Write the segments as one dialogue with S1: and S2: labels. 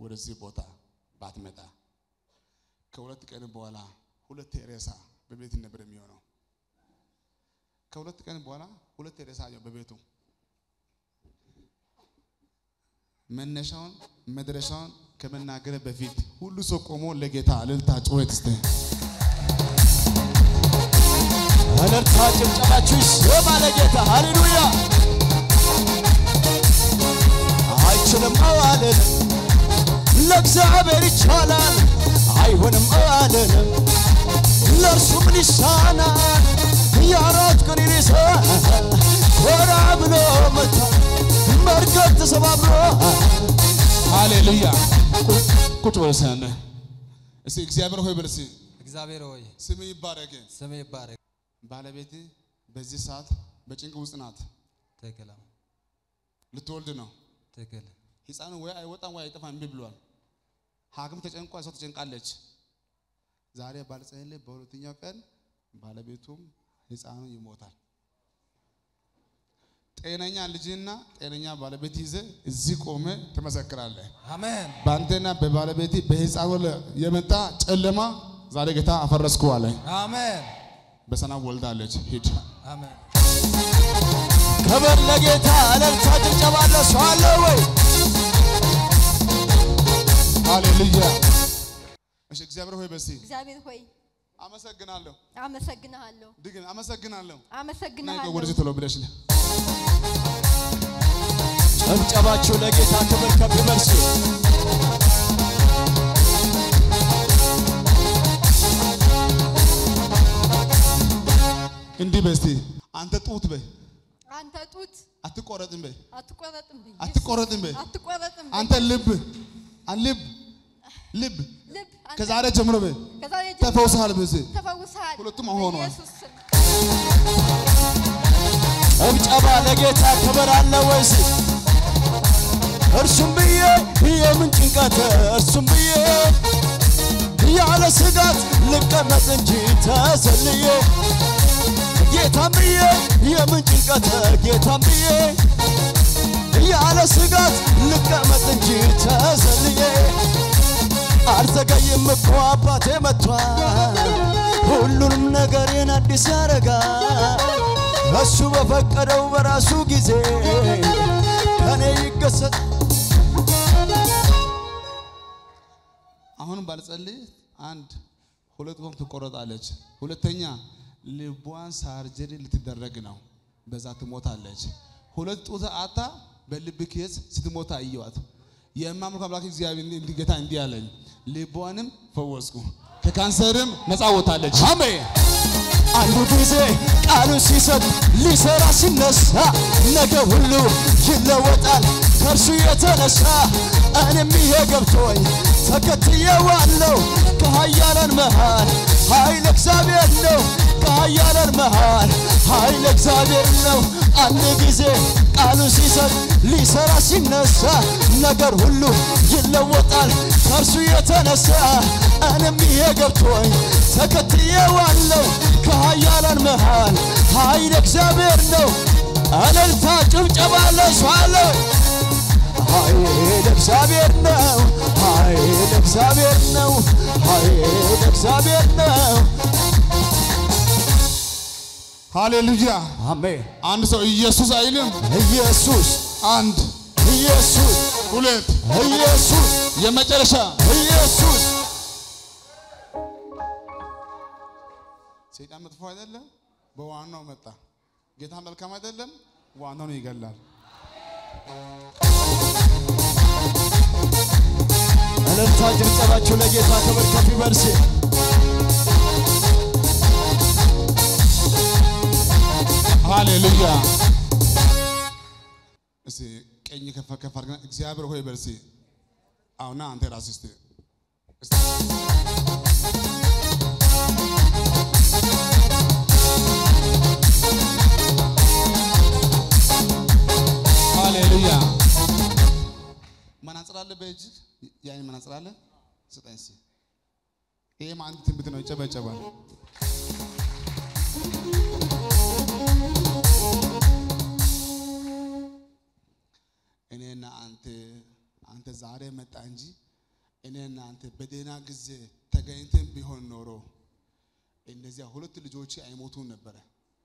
S1: ወደዚህ ቦታ ባትመጣ ከሁለት ቀን በኋላ ሁለት ሬሳ በቤት ነበር የሚሆነው። ከሁለት ቀን በኋላ ሁለት ሬሳ አየሁ በቤቱ። መነሻውን መድረሻውን ከመናገር በፊት ሁሉ ሰው ቆሞ ለጌታ እልልታ ጩኸት እስቲ
S2: እልልታ ጭብጨባችሁ ይሰማ ለጌታ ሃሌሉያ። አይችልም አላለንም፣ ለእግዚአብሔር ይቻላል። አይሆንም አላለንም፣ ለእርሱ ምን ይሳናል? የአራት ቀን ሬሳ ኮራ ብሎ መታ መርከብ ተሰባብሮ
S1: ሃሌሉያ። ቁጭ በል እስኪ አንዴ። እስኪ እግዚአብሔር ሆይ በል እስኪ
S3: እግዚአብሔር ሆይ
S1: ስም ይባረክ።
S3: ስም ይባረክ።
S1: ባለቤት በዚህ ሰዓት በጭንቅ ውስጥ ናት።
S3: ትክክል
S1: ልትወልድ ነው።
S3: ትክክል።
S1: ህፃኑ ወይ አይወጣም ወይ አይጠፋም እምቢ ብሏል። ሐኪም ተጨንቋ ሰው ተጨንቃለች። ዛሬ ባልጸልይ በሁለተኛው ቀን ባለቤቱም ህፃኑ ይሞታል። ጤነኛ ልጅና ጤነኛ ባለቤት ይዘ እዚህ ቆመ ትመሰክራለህ።
S3: አሜን
S1: በአንተና በባለቤት በህፃኑ ላይ የመጣ ጨለማ ዛሬ ጌታ አፈረስኩ አለ።
S3: አሜን
S1: በሰላም ወልዳለች። ሂድ።
S3: አሜን።
S2: ክብር ለጌታ እልልታ ጭብጨባ ለእሱ አለ ወይ?
S1: ሃሌሉያ። እሺ እግዚአብሔር ሆይ በሲ
S4: እግዚአብሔር ሆይ
S1: አመሰግናለሁ።
S4: አመሰግንሃለሁ
S1: ድግም አመሰግናለሁ። እና
S4: አመሰግንሃለሁ
S1: ወደዚህ ቶሎ ብለሽ ነህ
S2: ጭብጨባችሁ ለጌታ ክብር ከፍ ይበል እስኪ።
S1: እንዲህ በስቲ አንተ ጡት በይ
S4: አንተ ጡት
S1: አትቆረጥም በይ
S4: አትቆረጥም ብኝ
S1: አትቆረጥም በይ
S4: አትቆረጥም ብኝ
S1: አንተ ልብ አን ልብ ልብ
S4: ልብ አንተ
S1: ከዛሬ ጀምሮ በይ
S4: ከዛሬ ጀምሮ
S1: ተፈውሰሃል በዚህ
S4: ተፈውሰሃል
S1: ሁለቱም አሁን ሆኗል።
S4: በኢየሱስ ስም
S2: ጭብጨባ ለጌታ ክብር አለ ወይስ? እርሱም ብዬ የምን ጭንቀት እርሱም ብዬ ያለ ስጋት ልቀመጥ እንጂ ተሰልዬ ጌታም ብዬ የምን ጭንቀት ጌታም ብዬ ያለ ስጋት ልቀመጥ እንጂ ተሰልዬ አልዘገይም እኮ አባቴ መጥቷል ሁሉንም ነገሬን አዲስ ያደርጋል እሱ በፈቀደው በራሱ ጊዜ ከኔ ይገሰጥ
S1: አሁን ባልጸልይ አንድ ሁለት ወም ትቆረጣለች። ሁለተኛ ልቧን ሳርጀሪ ልትደረግ ነው። በዛ ትሞታለች። ሁለት ጡት አታ በልብ ኬዝ ስትሞታ አየዋት። የማምልኩ አምላክ እግዚአብሔር እንዲህ ጌታ እንዲህ አለኝ፣ ልቧንም ፈወስኩ ከካንሰርም ነፃ ወጣለች።
S2: አሜን። አንዱ ጊዜ ቃሉ ሲሰጥ ሊሰራ ሲነሳ ነገ ሁሉ ይለወጣል ከእርሱ የተነሳ እኔም ይሄ ገብቶኝ ተከትዬዋለሁ ከኃያላን መሃል ኃይል እግዚአብሔር ነው ከኃያላን መሃል ኃይል እግዚአብሔር ነው አንድ ጊዜ ቃሉ ሲሰጥ ሊሰራ ሲነሳ ነገር ሁሉ ይለወጣል ከእርሱ የተነሳ እኔም ይሄ ገብቶኝ ተከትዬዋለሁ ከኃያላን መሃል ኃይል እግዚአብሔር ነው እልልታ ጭብጨባ ለሷለ ኃይል እግዚአብሔር ነው ኃይል እግዚአብሔር ነው ኃይል እግዚአብሔር ነው
S1: ሃሌሉያ።
S2: አሜን
S1: አንድ ሰው ኢየሱስ አይልም።
S2: ኢየሱስ
S1: አንድ
S2: ኢየሱስ
S1: ሁለት
S2: ኢየሱስ
S1: የመጨረሻ
S2: ኢየሱስ
S1: ሰይጣን መጥፎ አይደለም፣ በዋናው መጣ። ጌታ መልካም አይደለም፣ ዋናውን ይገላል።
S2: እልልታ ጭብጨባችሁ ለጌታ ክብር ከፍ ይበል እስኪ።
S1: ሃሌሉያ። እስቲ ቀኝ ከፍ ከፍ አድርገን እግዚአብሔር ሆይ በል እስቲ አሁና አንተ ራስህ እስቲ እስቲ ሃሌሉያ። መነጽር አለ በእጅ ያን መነጽር አለ ስጠኝ እስቲ። ይሄም አንድ ትንቢት ነው፣ ይጨበጨባል። እኔና አንተ አንተ ዛሬ መጣ እንጂ እኔ እናንተ በደህና ጊዜ ተገኝተን ቢሆን ኖሮ እነዚያ ሁለት ልጆች አይሞቱም ነበረ።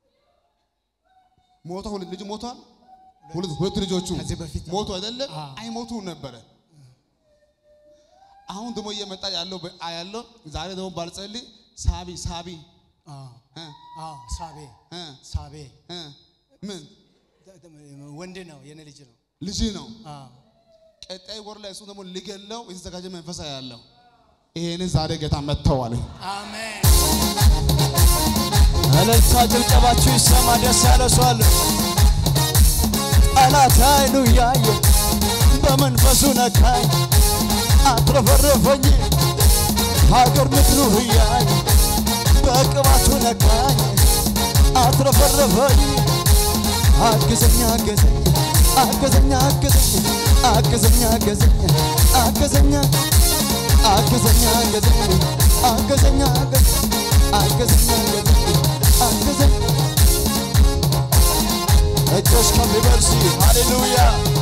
S1: ሞቷ ሁለት ልጅ ሞቷል። ሁለት ሁለት ልጆቹ
S2: ከዚህ በፊት
S1: ሞቱ አይደለም አይሞቱም ነበረ። አሁን ደግሞ እየመጣ ያለው በ- ያለው ዛሬ ደግሞ ባልጸልይ ሳቢ ሳቢ
S2: አዎ
S1: እ
S2: አዎ ሳቤ
S1: እ
S2: ሳቤ
S1: እ ምን
S2: ወንድ ነው የኔ ልጅ ነው።
S1: ልጅ ነው።
S2: አዎ
S1: ቀጣይ ወር ላይ እሱ ደግሞ ሊገለው የተዘጋጀ መንፈሳ ያለው ይሄንን ዛሬ ጌታ መጥተዋል።
S2: አሜን።
S5: እልልታ ጭብጨባችሁ ይሰማ። ደስ ያለ ሰው አለ። ጠላት አይኑ እያየ በመንፈሱ ነካኝ፣ አትረፈረፈኝ። ሀገር ምድሩ እያየ በቅባቱ ነካኝ፣ አትረፈረፈኝ። አግዘኛ አገዘኝ አገዘኛ አገዘኝ አገዘኛ አገዘኝ አገዘኛ አገዘኛ አገዘኝ አገዘኛ አገዘኝ አገዘኛ አገዘኝ አገዘኝ እጆች ከሚበርሲ ሃሌሉያ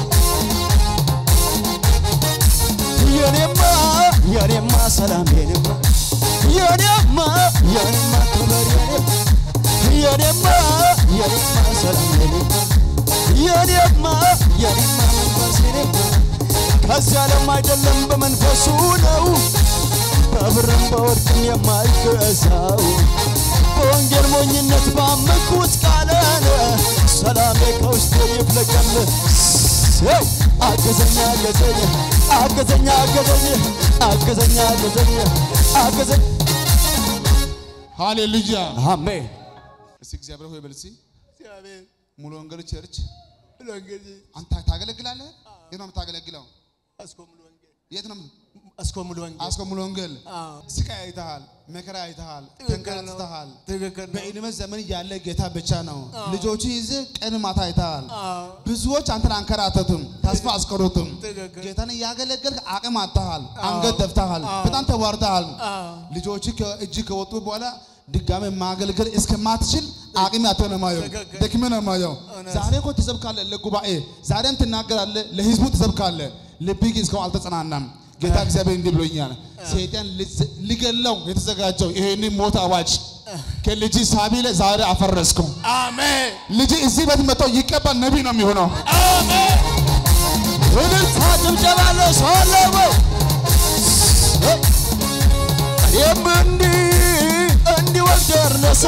S5: የኔማ የኔማ ሰላም የኔማ የኔማ የኔማ ክብር የኔማ የኔማ የኔማ ሰላም የኔማ የኔማ የኔማ መንፈስ የኔማ ከዚህ ዓለም አይደለም በመንፈሱ ነው በብርም በወርቅም የማይገዛው በወንጌል ሞኝነት ባመኩት ቃለን ሰላሜ ከውስጤ ይፍለቀል ሰው አገዘኛ አገዘኝ አገዘኛ አገዘኝ አገዘኛ አገዘኝ አገዘኝ
S1: ሃሌሉያ
S5: አሜን
S1: እስቲ እግዚአብሔር ሆይ በል እስቲ ሙሉ ወንጌል ቸርች አንተ ታገለግላለህ? የት ነው የምታገለግለው? የት ነው?
S2: እስኮ ሙሉ ወንጌል
S1: አስኮ ሙሉ ወንጌል
S2: አዎ።
S1: ስቃይ አይተሃል፣ መከራ አይተሃል፣
S2: ትክክል ነው።
S1: ተንከራትተሃል።
S2: ትክክል ነው።
S1: በዕድሜ ዘመን ያለ ጌታ ብቻ ነው። ልጆቹ ይዘህ ቀን ማታ አይተሃል።
S2: አዎ።
S1: ብዙዎች አንተን አንከራተቱም፣ ተስፋ አስቀሩትም።
S2: ትክክል።
S1: ጌታን እያገለገልክ አቅም አጥተሃል፣ አንገት ደፍተሃል፣ በጣም ተዋርደሃል።
S2: አዎ።
S1: ልጆች ከእጅ ከወጡ በኋላ ድጋሜ ማገልገል እስከማትችል አቅም ያተው ነው ማየው፣
S2: ትክክል።
S1: ደክሜ ነው ማየው። ዛሬ እኮ ትሰብካለህ ለጉባኤ፣ ዛሬም ትናገራለህ፣ ለህዝቡ ትሰብካለህ። ልብህ ግን እስካሁን አልተጸናናም። ጌታ እግዚአብሔር እንዲህ ብሎኛል፣ ሰይጣን ልዝ- ሊገለው የተዘጋጀው ይሄንን ሞት አዋጅ ከልጅ ሳቢ ላይ ዛሬ አፈረስከው።
S2: አሜን
S1: ልጅ እዚህ ቤት መጥቶ ይቀባል፣ ነቢይ ነው የሚሆነው።
S5: እልልታ ጭብጨባ አለው ሰው አለ ወይ? እኔም እንዲህ እንዲወልድ ደረሰ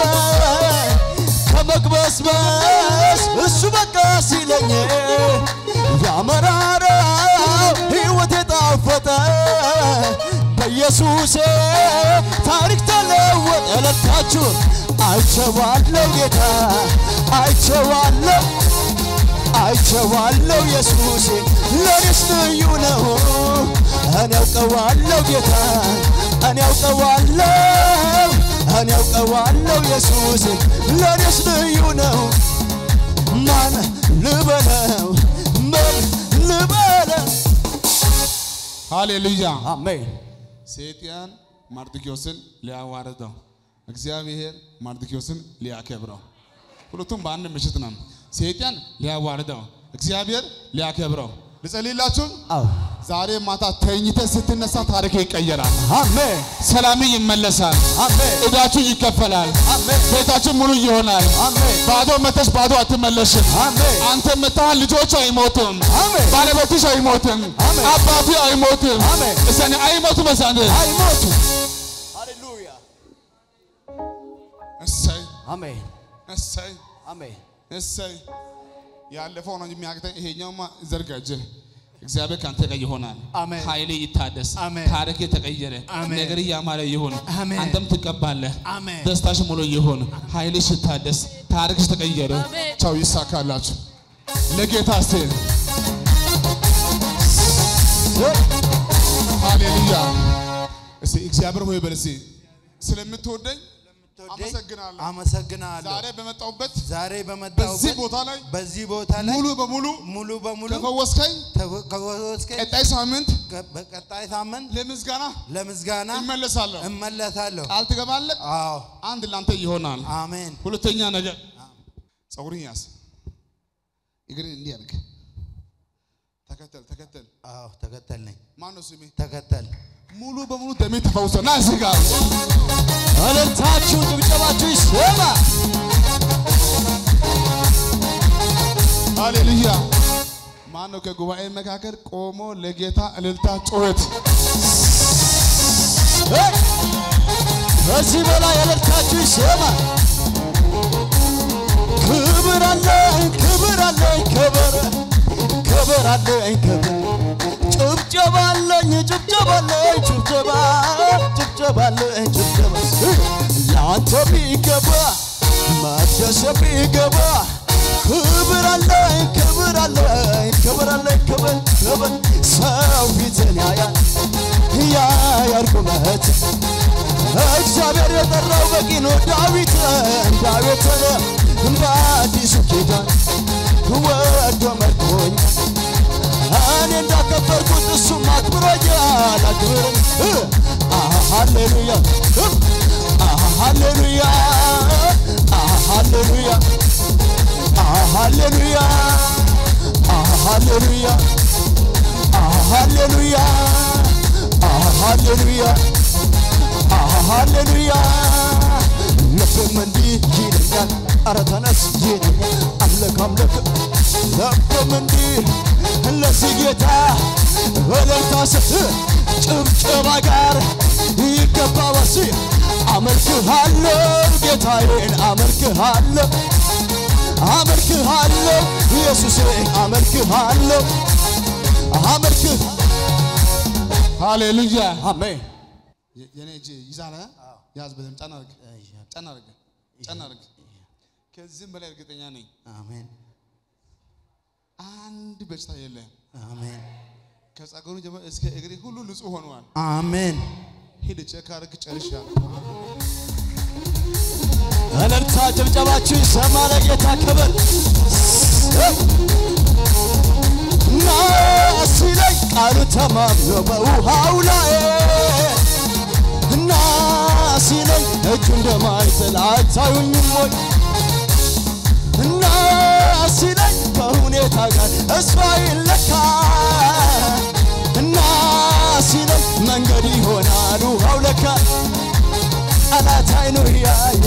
S5: ከመቅበስበስ እሱ በቃ ሲለኝ ያመራራው ሕይወት የጣፈጠ በኢየሱሴ ታሪክ ተለወጠ። እልልታችሁ አይቼዋለሁ ጌታ አይቼዋለሁ አይቼዋለሁ ኢየሱስ ለኔስ ልዩ ነው። እኔ ያውቀዋለሁ ጌታ እኔ ያውቀዋለሁ እኔ ያውቀዋለሁ ኢየሱስ ለኔስ ልዩ ነው። ማን ልበለው ምን ልበለው?
S1: ሃሌሉያ።
S5: አሜን
S1: ሰይጣን ማርድኪዮስን ሊያዋርደው፣ እግዚአብሔር ማርድኪዮስን ሊያከብረው። ሁለቱም በአንድ ምሽት ነው። ሰይጣን ሊያዋርደው፣ እግዚአብሔር ሊያከብረው። ልጸልይላችሁ።
S5: አዎ
S1: ዛሬ ማታ ተኝተ ስትነሳ ታሪክ ይቀየራል።
S5: አሜን
S1: ሰላም ይመለሳል።
S5: አሜን
S1: እዳችሁ ይከፈላል።
S5: አሜን
S1: ቤታችሁ ሙሉ ይሆናል።
S5: አሜን
S1: ባዶ መተሽ ባዶ አትመለሽም።
S5: አሜን
S1: አንተ መታሃል፣ ልጆች አይሞቱም።
S5: አሜን
S1: ባለቤትሽ አይሞትም።
S5: አሜን።
S1: አባቱ አይሞትም።
S5: አሜን።
S1: እሰኔ አይሞቱም። እሰኔ
S5: አይሞቱ ሃሌሉያ
S1: እሰይ
S5: አሜን
S1: እሰይ
S5: አሜን
S1: እሰይ ያለፈው ነው የሚያቅተኝ። ይሄኛውማ ዘርጋጅ እግዚአብሔር ካንተ ጋር ይሆናል።
S2: አሜን።
S1: ኃይሌ ይታደስ።
S2: አሜን።
S1: ታሪክ የተቀየረ
S2: አሜን።
S1: ነገር እያማረ ይሁን።
S2: አሜን።
S1: አንተም ትቀባለህ።
S2: አሜን።
S1: ደስታሽ ሙሉ ይሁን። ኃይልሽ ይታደስ። ታሪክሽ ተቀየረ።
S4: አሜን።
S1: ቻው ይሳካላችሁ። ለጌታ እስቲ ሃሌሉያ። እስቲ እግዚአብሔር ሆይ በል እስቲ ስለምትወደኝ አመሰግናለሁ።
S2: አመሰግናለሁ።
S1: ዛሬ በመጣሁበት
S2: ዛሬ
S1: በዚህ
S2: በመጣሁበት
S1: ቦታ ላይ
S2: በዚህ ቦታ ላይ
S1: ሙሉ በሙሉ
S2: ሙሉ በሙሉ
S1: ከፈወስከኝ
S2: ተወ- ከወስከኝ
S1: ቀጣይ ሳምንት
S2: ከ- በቀጣይ ሳምንት
S1: ለምስጋና
S2: ለምስጋና
S1: እመለሳለሁ።
S2: እመለሳለሁ።
S1: ቃል ትገባለህ።
S2: አዎ
S1: አንድ ላንተ ይሆናል።
S2: አሜን።
S1: ሁለተኛ ነገር ጸጉርን ያዝ፣ እግርን እንዲህ አድርግ። ተከተል ተከተል።
S2: አዎ ተከተል ነኝ።
S1: ማን ነው ስሜ?
S2: ተከተል
S1: ሙሉ በሙሉ ደሜ ተፈውሶ ና እዚህ ጋር
S2: እልልታችሁ ጭብጨባችሁ ይሰማ።
S1: ሃሌሉያ። ማን ነው ከጉባኤ መካከል ቆሞ ለጌታ እልልታ ጩኸት
S2: ሄይ! ከዚህ በላይ እልልታችሁ ይሰማ። ክብር አለኝ ክብር አለኝ ክብር ክብር አለኝ ክብር ጭብጨባ አለኝ ጭብጨባ አለኝ ጭብጨባ ጭብጨባ አለኝ ጭብጨባ ለአንተ ቢገባ መቅደስ ቢገባ ክብር አለኝ ክብር አለኝ ክብር አለኝ ክብር ክብር ሰው ፊትን ያያል ያያል ቁመት እግዚአብሔር የጠራው በቂ ነው። ዳዊትን ዳዊትን በአዲሱ ኪዳን ወዶ መርቶኝ እኔ እንዳከበርኩት እሱም አክብሮኛል። አክብርን ሃሌሉያ ሃሌሉያ ሃሌሉያ ሃሌሉያ ሃሌሉያ ሃሌሉያ ሃሌሉያ ሃሌሉያ ልብም እንዲህ ይለኛል፣ ኧረ ተነስ ይለኛል። አምልክ አምልክ ልብም እንዲህ ለዚህ ጌታ እልልታ ስት ጭብጨባ ጋር ይገባዋል። አመልክሃለሁ ጌታዬን አመልክሃለሁ አመልክሃለሁ ኢየሱሴን አመልክሃለሁ አመልክህ
S1: ሃሌሉያ።
S2: አሜን
S1: የ- የኔ እጅ ይዛለ ያዝ፣ በደምብ ጫን አድርግ፣ ጫን አድርግ፣ ጫን አድርግ። ከዚህም በላይ እርግጠኛ ነኝ
S2: አሜን
S1: አንድ በሽታ የለም።
S2: አሜን
S1: ከጸጉሩ ጀምሮ እስከ እግሬ ሁሉ ንጹህ ሆኗል።
S2: አሜን
S1: ሂድ ቼክ አድርግ፣ ጨርሻለሁ።
S2: እልልታ ጭብጨባችሁ ይሰማ ለጌታ ክብር ና ሲለኝ ቃሉ ተማምኖ በውሃው ላይ እና ሲለኝ እጁ እንደማይጥል አታዩኝም ወይ እና ሲለኝ ከሁኔታ ጋር እሷ ይለካ እና ሲለኝ መንገድ ይሆናል ውሃው ለካ ጠላት አይኑ ያየ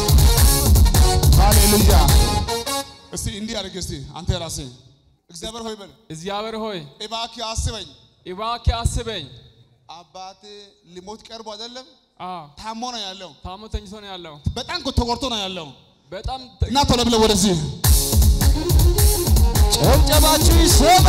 S1: ሃሌሉያ። እስቲ እንዲህ አድርግ እስቲ አንተ ራስህ እግዚአብሔር ሆይ በል
S3: እግዚአብሔር ሆይ
S1: እባክህ አስበኝ።
S3: እባክህ አስበኝ።
S1: አባት ሊሞት ቀርቦ አይደለም
S3: አዎ
S1: ታሞ ነው ያለው።
S3: ታሞ ተኝቶ ነው ያለው።
S1: በጣም እኮ ተጎድቶ ነው ያለው።
S3: በጣም
S1: እና ቶሎ ብለህ ወደዚህ
S2: ጭብጨባችሁ ይሰማ።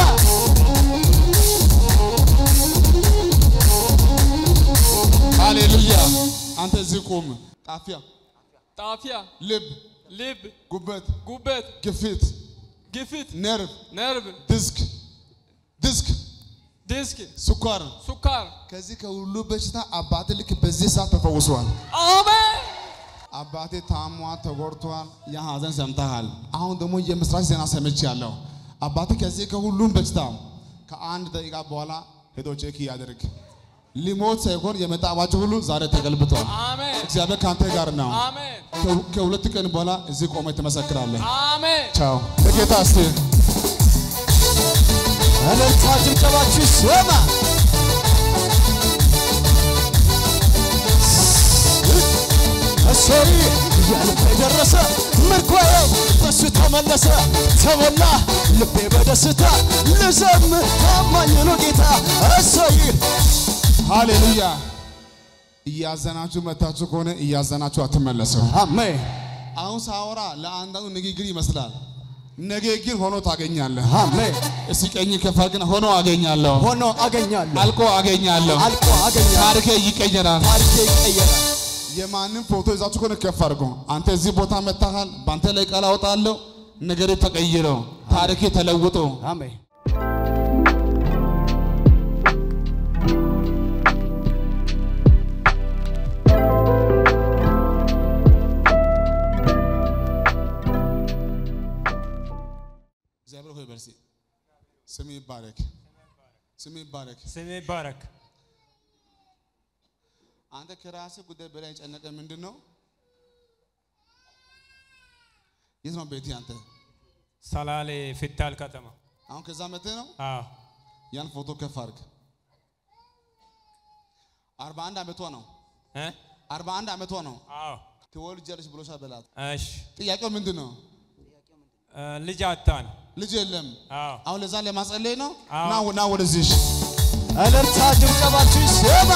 S1: ሃሌሉያ። አንተ እዚህ ቁም። ጣፊያ፣
S3: ጣፊያ፣
S1: ልብ፣
S3: ልብ፣
S1: ጉበት፣
S3: ጉበት፣
S1: ግፊት፣
S3: ግፊት፣
S1: ነርቭ፣
S3: ነርቭ፣
S1: ዲስክ ዲስክ፣
S3: ዲስክ፣
S1: ስኳር
S3: ሱካር።
S1: ከዚህ ከሁሉ በሽታ አባቴ ልክ በዚህ ሰዓት ተፈውሷል።
S3: አሜን።
S1: አባቴ ታሟል፣ ተጎድቷል። ያ ሐዘን ሰምተሃል። አሁን ደግሞ የምስራች ዜና ሰምቻለሁ። አባቴ ከዚህ ከሁሉም በሽታ ከአንድ ደቂቃ በኋላ ሄዶ ቼክ ያደርግ። ሊሞት ሳይሆን የመጣ አዋጅ ሁሉ ዛሬ ተገልብጧል።
S3: አሜን።
S1: እግዚአብሔር ከአንተ ጋር ነው።
S3: አሜን።
S1: ከ- ከሁለት ቀን በኋላ እዚህ ቆመ ትመሰክራለህ።
S3: አሜን።
S1: ቻው ለጌታ እስቲ
S2: እልልታ ጭብጨባችሁ ይሰማ። እሰይ እያልኩ የደረሰ ምርኮዬ በሱ ተመለሰ ተሞላ ልቤ በደስታ ልዘምር ታማኝ ነው ጌታ እሰይ
S1: ሃሌሉያ። እያዘናችሁ መታችሁ ከሆነ እያዘናችሁ አትመለሰው።
S2: አሜን
S1: አሁን ሳወራ ለአንዳንዱ ንግግር ይመስላል። ነገ ግን ሆኖ ታገኛለህ።
S2: አሜን
S1: እስቲ ቀኝ ከፋ ግን ሆኖ አገኛለሁ፣
S2: ሆኖ አገኛለሁ
S1: አልቆ አገኛለሁ፣
S2: አልቆ አገኛለሁ
S1: ታሪኬ ይቀየራል።
S2: ታሪኬ ይቀየራል
S1: የማንም ፎቶ ይዛችሁ ከሆነ ከፍ አድርጎ አንተ እዚህ ቦታ መታሃል፣ በአንተ ላይ ቃል አወጣለሁ። ነገሬ ተቀይሮ ታሪኬ ተለውጦ
S2: አሜን
S1: እግዚአብሔር ሆይ በርሲ ስም ይባረክ፣ ስም ይባረክ።
S6: ስሜ ይባረክ።
S1: አንተ ከራስህ ጉዳይ በላይ የጨነቀ ምንድን ነው? የት ነው ቤትህ አንተ?
S6: ሰላሌ ፊታል ከተማ።
S1: አሁን ከዛ መጥተህ ነው?
S6: አዎ
S1: ያን ፎቶ ከፍ አድርግ። አርባ አንድ ዓመቷ ነው።
S6: እ?
S1: አርባ አንድ ዓመቷ ነው።
S6: አዎ
S1: ትወልጃለሽ ብሎሻል በላት።
S6: እሺ
S1: ጥያቄው ምንድን ነው?
S6: እ፣ ልጅ አጣን
S1: ልጅ የለም።
S6: አዎ
S1: አሁን ለዛ ለማጸለይ ነው።
S6: አዎ።
S1: ና ና ወደዚህ እሺ።
S2: እልልታ ጭብጨባችሁ ይሰማ።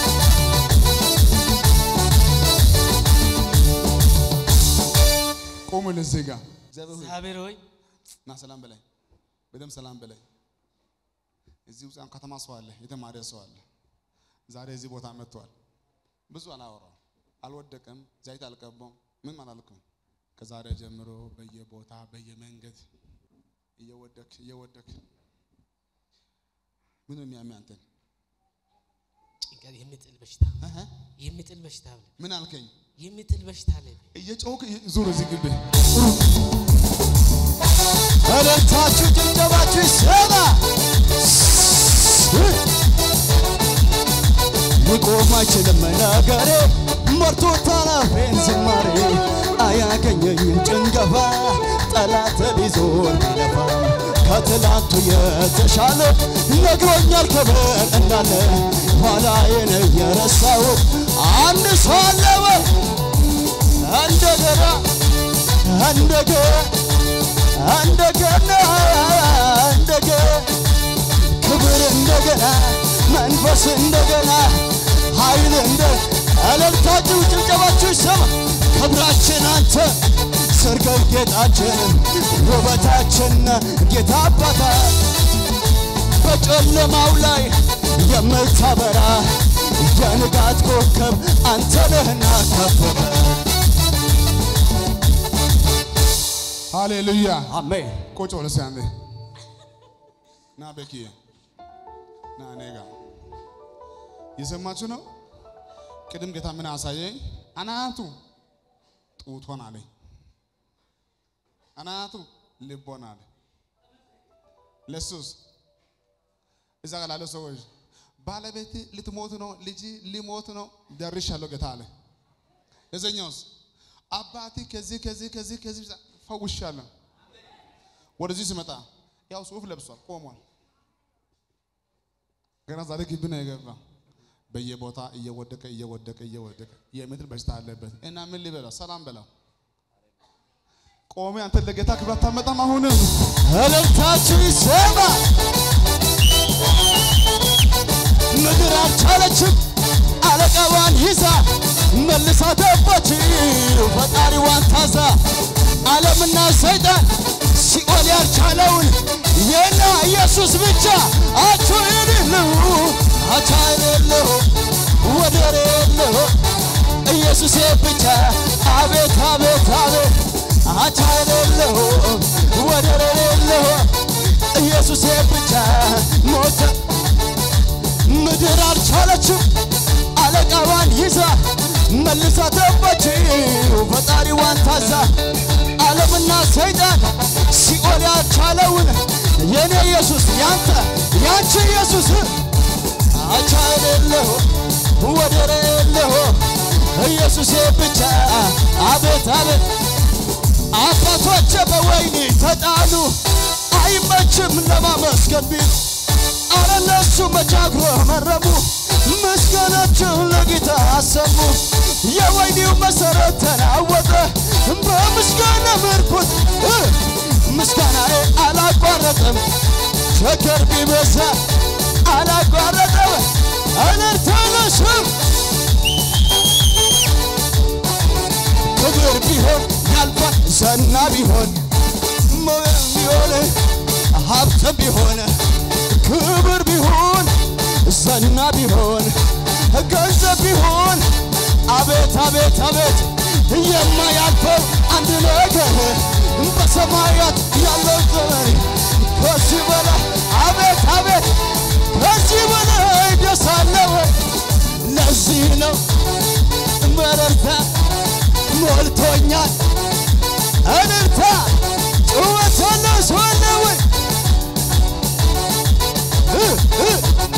S1: ቆሙ ለዚህ ጋር እግዚአብሔር ሆይ
S3: እግዚአብሔር ሆይ
S1: ና ሰላም በላይ በደም ሰላም በላይ እዚህ ውስጥ አሁን ከተማ ሰው አለ፣ የተማረ ሰው አለ። ዛሬ እዚህ ቦታ መጥቷል። ብዙ አላወራም፣ አልወደቀም፣ ዘይት አልቀባም፣ ምንም አላልኩም። ከዛሬ ጀምሮ በየቦታ በየመንገድ እየወደክ እየወደክ ምን ነው የሚያሚ አንተን
S7: ጭንቀት የሚጥል በሽታ
S1: እህ?
S7: የሚጥል በሽታ አለ
S1: ምን አልከኝ?
S7: የሚጥል በሽታ አለ
S1: እየጮክ ዙር እዚህ ግቢ
S2: እልልታችሁ ጭብጨባችሁ ይሰማ። ሊቆም አይችልም ነገሬ ሞልቶታል አፌን ዝማሬ አያገኘኝም ጭንገፋ ጠላት ሊዞር ቢለፋ ከትላንቱ የተሻለ ነግሮኛል ክብር እንዳለ ኋላዬን የረሳሁት አንድ ሰው አለ ወይ እንደገና እንደገና እንደገና እንደገና ክብር እንደገና መንፈስ እንደገና ኃይል እንደ እልልታችሁ ጭብጨባችሁ ይሰማ። ክብራችን አንተ ስርገብ ጌጣችን ውበታችን ጌታ አባታ በጨለማው ላይ የምታበራ የንጋት ኮከብ አንተ ነህና ከፍ በል።
S1: ሃሌሉያ
S2: አሜን።
S1: ቁጭ ብለህ እስኪ አንዴ ና ቤኪዬ ና እኔ ጋር የሰማችሁ ነው። ቅድም ጌታ ምን አሳየኝ? አናቱ ጡቷን አለኝ፣ አናቱ ልቦን አለ። ለሱስ እዛ ጋር ላለው ሰዎች ባለቤት ልትሞት ነው፣ ልጅ ሊሞት ነው፣ ደርሻለሁ ጌታ አለ። የዘኛውስ አባቴ ከዚህ ከዚህ ከዚህ ከዚህ ፈውሻለሁ። ወደዚህ ሲመጣ ያው ሱፍ ለብሷል፣ ቆሟል። ገና ዛሬ ግቢ ነው የገባ። በየቦታ እየወደቀ እየወደቀ እየወደቀ የምድር በሽታ አለበት እና ምን ሊበላው ሰላም በላው። ቆሜ አንተ ለጌታ ክብር አታመጣም። አሁንም
S2: እልልታችሁ ይሰማ። ምድር አልቻለችም አለቃዋን ይዛ መልሳ ገባች ፈጣሪዋን ታዛ ዓለምና ሰይጣን ሲኦል ያልቻለውን የና ኢየሱስ ብቻ አቹ የሌለው አቻ የሌለው ወደር የለው ኢየሱስ ብቻ አቤት አቤት አቤት አቻ የሌለው ወደር የሌለው ኢየሱስ ብቻ ሞተ ምድር አልቻለችም አለቃዋን ይዛ መልሳ ገባችው ፈጣሪዋን ታዛ ዓለምና ሰይጣን ሲኦል ያልቻለውን የኔ ኢየሱስ ያንተ ያንቺ ኢየሱስ አቻ የሌለው ወደር የለው ኢየሱስ ብቻ አቤት አቤት አባቶች በወይኒ ተጣሉ አይመችም ለማመስገን ቢል አረ እነሱ መቻግሮ መረሙ ምስጋናቸው ለጌታ አሰሙ የወይኒው መሰረት ተናወጠ በምስጋና ምርኩት ምስጋናዬ አላቋረጠም ቸከር ቢበዛ አላቋረጠም እልልታነስም ክብር ቢሆን ያልፋል ዘና ቢሆን ሞገስ ቢሆን ሀብት ቢሆን ክብር ቢሆን ዘና ቢሆን ገንዘብ ቢሆን አቤት አቤት አቤት የማያልፈው አንድ ነገር በሰማያት ያለው ዘመን ከዚህ በላይ አቤት አቤት ከዚህ በላይ ደስ አለ ወይ? ለዚህ ነው መረርታ ሞልቶኛል እልልታ ጩኸት ያለው ሰው አለ ወይ? እ እ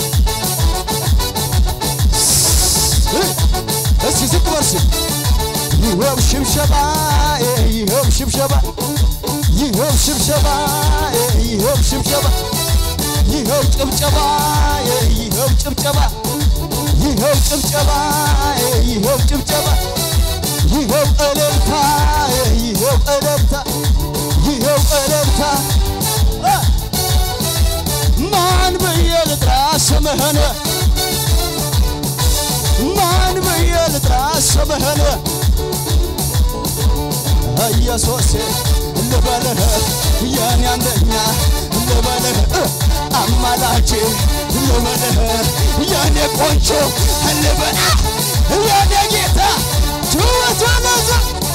S2: እ እስኪ ዝቅ በርስ ይኸው ሽብሸባ ይኸው ሽብሸባ ይኸው ሽብሸባ ይኸው ሽብሸባ ይኸው ጭብጨባ ይኸው ጭብጨባ
S5: ይኸው ጭብጨባ ይኸው ጭብጨባ ይኸው እልልታ ይኸው እልልታ ይኸው እልልታ አ! ማን ብዬ ልጥራ ስምህን ማን ብዬ ልጥራ ስምህን ኢየሱስ ልበልህ የኔ አንደኛ ልበልህ አማላጄ ልበልህ የኔ ቆንጆ ልበልህ የኔ ጌታ ጩኸት ለዛ